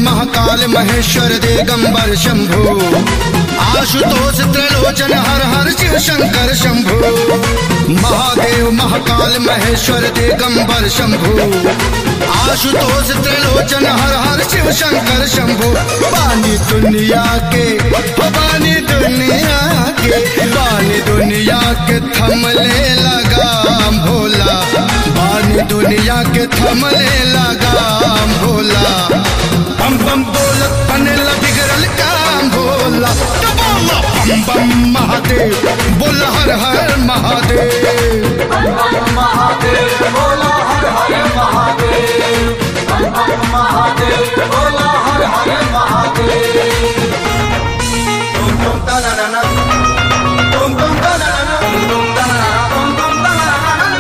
महाकाल महेश्वर दिगंबर शंभु आशुतोष त्रिलोचन हर हर शिव शंकर शंभु महादेव महाकाल महेश्वर दिगंबर शंभु आशुतोष त्रिलोचन हर हर शिव शंकर शंभु बानी दुनिया के हो बानी दुनिया के बानी दुनिया के थमले लगा भोला बानी दुनिया के थमले लगा भोला बम बम बोलत बनेला बिगड़ल काम भोला तो बोला बम बम महादेव बोल हर हर महादेव महादेव बोला हर हर महादेव महादेव बोला हर हर महादेव तुम तुम तना ना ना तुम तुम तना ना ना तुम तना ना तुम तुम तना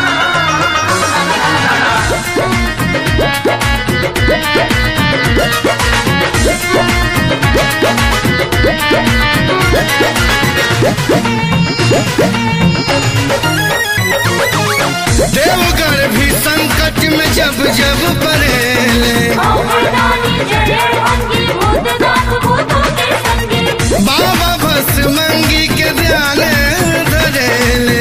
देवगढ़ भी संकट में जब जब पड़ेले बाबा बस मंगी के ध्यान धरेले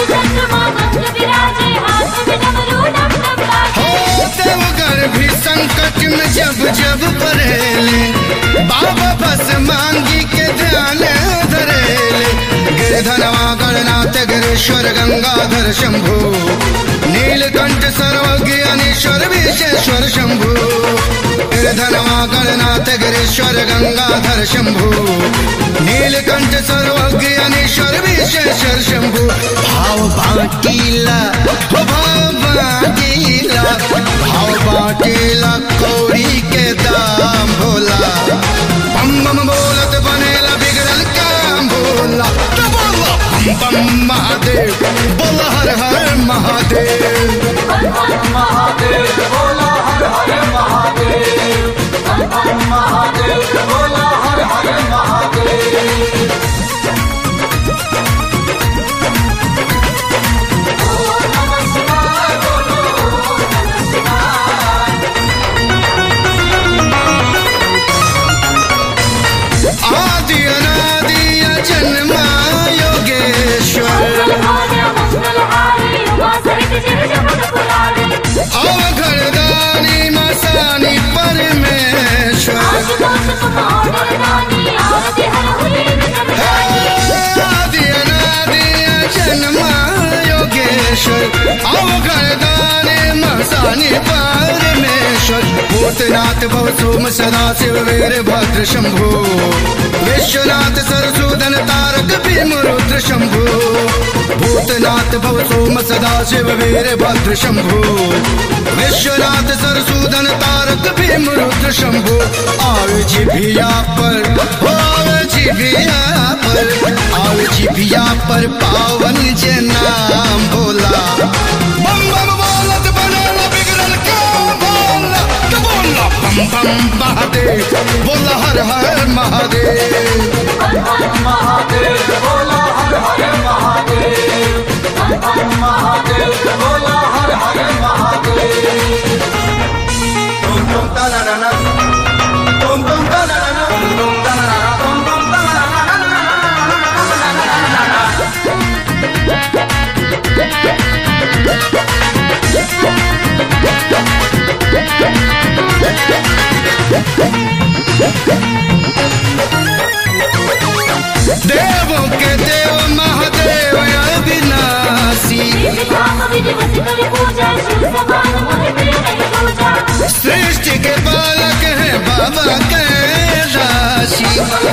हो देवगढ़ भी संकट में जब जब पड़ेले बाबा बस मांगी के ध्यान धरेले गिरधनवा गणनाथ गिरीश्वर गंगाधर शंभु नीलकंठ सर्वज्ञ अनीश्वर विशेश्वर शंभु गिरधनवा गणनाथ गिरीश्वर गंगाधर शंभु नीलकंठ सर्वज्ञ अनीश्वर विशेश्वर शंभु भाव बाटीला हो भाव बाटीला भाव बाटीला कौड़ी के दाम भोला बम बम बोलत बनेला बिगड़ल काम भोला तो बोला बम बम महादेव बोल हर हर महादेव महादेव बोला हर हर महादेव महादेव बोला हर हर महादेव आदि अनादि जन्मा योगेश्वर अवघड़दानी मसानी परमेश्वर आदि अनादि जन्मा योगेश्वर अवघड़दानी मसानी परमेश्वर भूतनाथ भव सोम सदा शिव वीर भद्र शंभु विश्वनाथ सरसूदन तारक भीम रुद्र शंभु भूतनाथ भव सोम सदा शिव वीर भद्र शंभु विश्वनाथ सरसूदन तारक भीम रुद्र शंभु आवे जिभिया पर हो आवे जिभिया पर आवे जिभिया पर पावन जे नाम भोला बम बम बोलत बनेला बिगड़ल काम भोला तो बोला बम बम महादेव बोला हर हर महादेव महादेव बोला हर हर महादेव महादेव बोला हर हर महादेव तुम तुम तना ना ना तुम तुम तना ना ना तुम तना ना ना तुम तुम तना ना ना देवों के देव महादेव अविनाशी सृष्टि के बालक है बाबा के राशि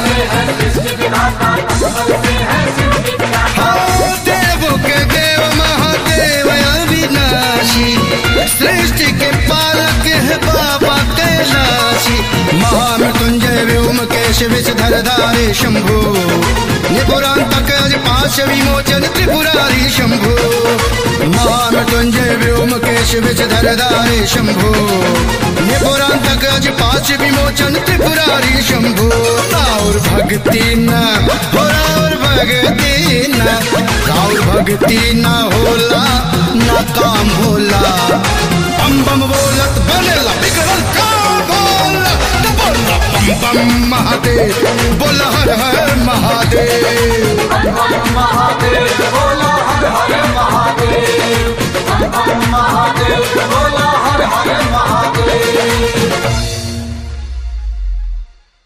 हाँ देवों के देव महादेव अविनाशी सृष्टि के पालक है बाबा के राशि महामृत्युंजय व्योम केश विषधर धारे शंभु निपुरांतक अज पाश विमोचन त्रिपुरारी शंभु महामृत्युंजय व्योम केश विषधर धारे शंभु निपुरांतक अज पाश विमोचन त्रिपुरारी शंभु राउर भक्ति न हो राउर भक्ति न राउर भक्ति न होला न काम होला बम बम बोलत बनेला बिगड़ल काम भोला तो बोला बम महादेव बोल हर हर महादेव बम बम महादेव बोला हर हर महादेव बम बम महादेव बोला